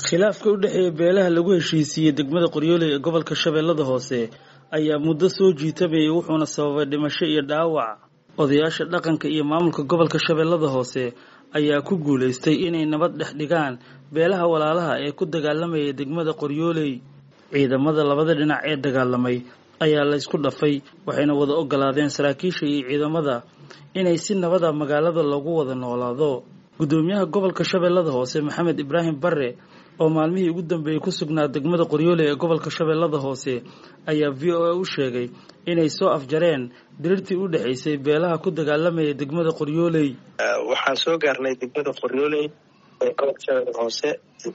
khilaafka u dhexeeya beelaha lagu heshiisiiyey degmada qoryooley ee gobolka shabeellada hoose ayaa muddo soo jiitamayay wuxuuna sababay dhimasho iyo dhaawac odayaasha dhaqanka iyo maamulka gobolka shabeellada hoose ayaa ku guulaystay inay nabad dhex dhigaan beelaha walaalaha ee ku dagaalamaya degmada qoryooley ciidamada labada dhinac ee dagaalamay ayaa laysku dhafay waxayna wada ogolaadeen saraakiisha iyo ciidamada inay si nabada magaalada loogu wada noolaado gudoomiyaha gobolka shabeellada hoose maxamed ibraahim bare oo maalmihii ugu dambeeyey ku sugnaa degmada qoryooley ee gobolka shabeellada hoose ayaa v o a u sheegay inay soo afjareen dirirtii u dhexaysay beelaha ku dagaalamaya degmada qoryooley waxaan soo gaarnay degmada qoryooley ee gobolka shabeellada hoose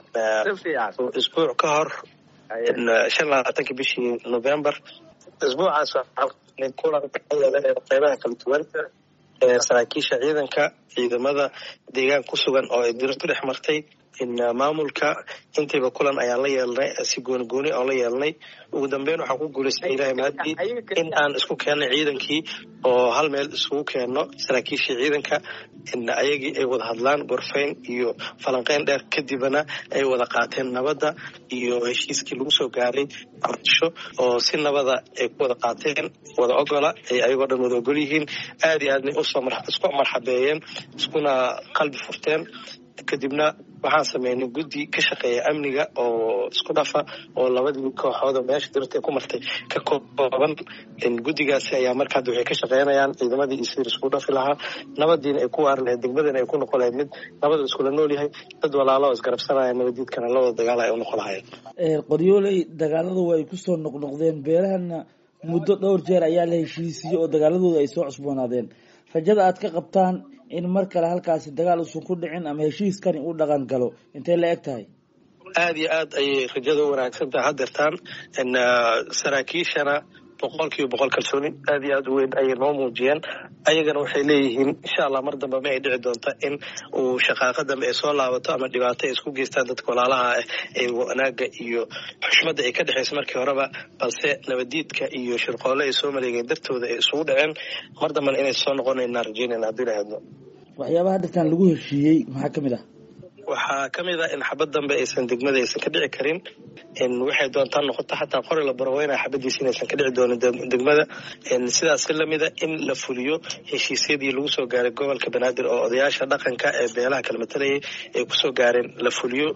isbuuc ka hor shan labaatanki bishii november isbuucaas kulan qeybaha kala duwan ee saraakiisha ciidanka ciidamada deegaan ku sugan oo ay dirirtu dhex martay maamulka intiiba kulan ayaan la yeelnay si gooni gooni oon la yeelnay ugu dambeyn waxaan ku guulaystay ilahay mahadii in aan isku keennay ciidankii oo hal meel isugu keenno saraakiishii ciidanka ayagii ay wada hadlaan gorfayn iyo falanqeyn dheer kadibna ay wada qaateen nabadda iyo heshiiskii lagu soo gaaray ardisho oo si nabada ay ku wada qaateen wada ogola ay ayagoo dhan wada ogol yihiin aad iyo aadna isku marxabeeyeen iskuna qalbi furteen kadibna waxaan sameynay guddi ka shaqeeya amniga oo isku dhafa oo labadii kooxood oo meesha dirta ku martay ka kooban guddigaasi ayaa marka hadda waxay ka shaqeynayaan ciidamadii iyo sidii isku dhafi lahaa nabadiina ay ku waari lahayd degmadana ay ku noqon lahayd mid nabada iskula nool yahay dad walaalo oo isgarabsanaya nabadiidkana la wada dagaala ay u noqon lahayen qoryooley dagaalada waa ay kusoo noqnoqdeen beelahana muddo dhowr jeer ayaa la heshiisiiyey oo dagaaladooda ay soo cusboonaadeen rajada aad ka qabtaan in mar kale halkaasi dagaal uusan ku dhicin ama heshiiskani uu dhaqan galo intay la eg tahay aada iyo aad ayay rajada u wanaagsan tahay hadeertaan saraakiishana boqol kiiba boqol kalsooni aad iyo aad u weyn ayay noo muujiyeen ayagana waxay leeyihiin insha allah mar dambe ma ay dhici doonta in uu shaqaaqa dambe ay soo laabato ama dhibaato ay isku geystaan dadka walaalaha ah ee wanaaga iyo xushmadda ay ka dhexaysa markii horeba balse nabadiidka iyo shirqoole ay soo maleegeen dartooda ay isugu dhaceen mar dambena inay soo noqonayna rajeynayna haddii la hadlo waxyaabaha dhirtan lagu heshiiyey maxaa ka mid ah waxaa ka mid ah in xabad dambe aysan degmada aysan ka dhici karin in waxay doontaa noqoto xataa qori la baraweynaya xabadiisa inaysan ka dhici doonin degmada sidaas lamida in la fuliyo heshiisyadii lagu soo gaaray gobolka banaadir oo odayaasha dhaqanka ee beelaha kala matalayay ay kusoo gaareen la fuliyo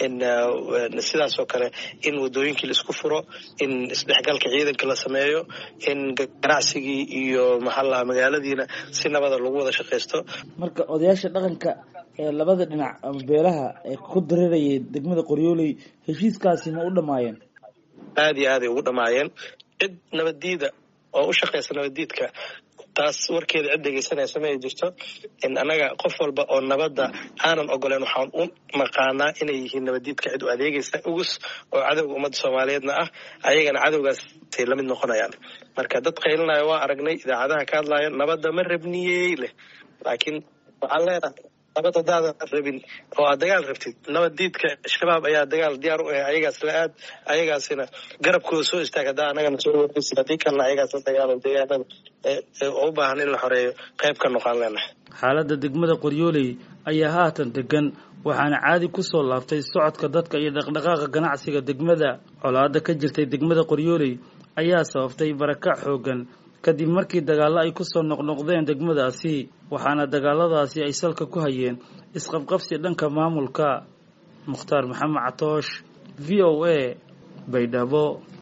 sidaas oo kale in wadooyinkii laisku furo in isdhexgalka ciidanka la sameeyo in ganacsigii iyo maxaalaha magaaladiina si nabada lagu wada shaqaysto marka odayaasha dhaqanka ee labada dhinac ama beelaha ee ku dareerayay degmada qoryooley heshiiskaasi ma u dhamaayeen aada iyo aaday ugu dhamaayeen cid nabaddiida oo u shaqaysa nabaddiidka taas warkeeda cid dhegeysanaysa ma ay jirto in annaga qof walba oo nabadda aanan ogoleen waxaan u naqaanaa inay yihiin nabaddiidka cid u adeegaysa ugus oo cadowga ummadda soomaaliyeedna ah ayagana cadowgaasay lamid noqonayaan marka dad qaylinaya waa aragnay idaacadaha ka hadlaayo nabadda ma rabniyey leh laakiin waxaan leenahay nabad hadaadan rabin oo aad dagaal rabtid nabaddiidka shabaab ayaa dagaal diyaar u ah ayagaas la aad ayagaasina garabkooda soo istaag haddaa anagana soo wareysi haddii kalena ayagaas la dagaalo deegaanada u baahan in la xoreeyo qayb ka noqon leenahay xaaladda degmada qoryooley ayaa haatan degan waxaana caadi kusoo laabtay socodka dadka iyo dhaqdhaqaaqa ganacsiga degmada colaada ka jirtay degmada qoryooley ayaa sababtay barakac xoogan kadib markii dagaallo ay kusoo noqnoqdeen degmadaasi waxaana dagaaladaasi ay salka ku hayeen isqabqabsi dhanka maamulka mukhtaar maxamed catoosh v o a baydhabo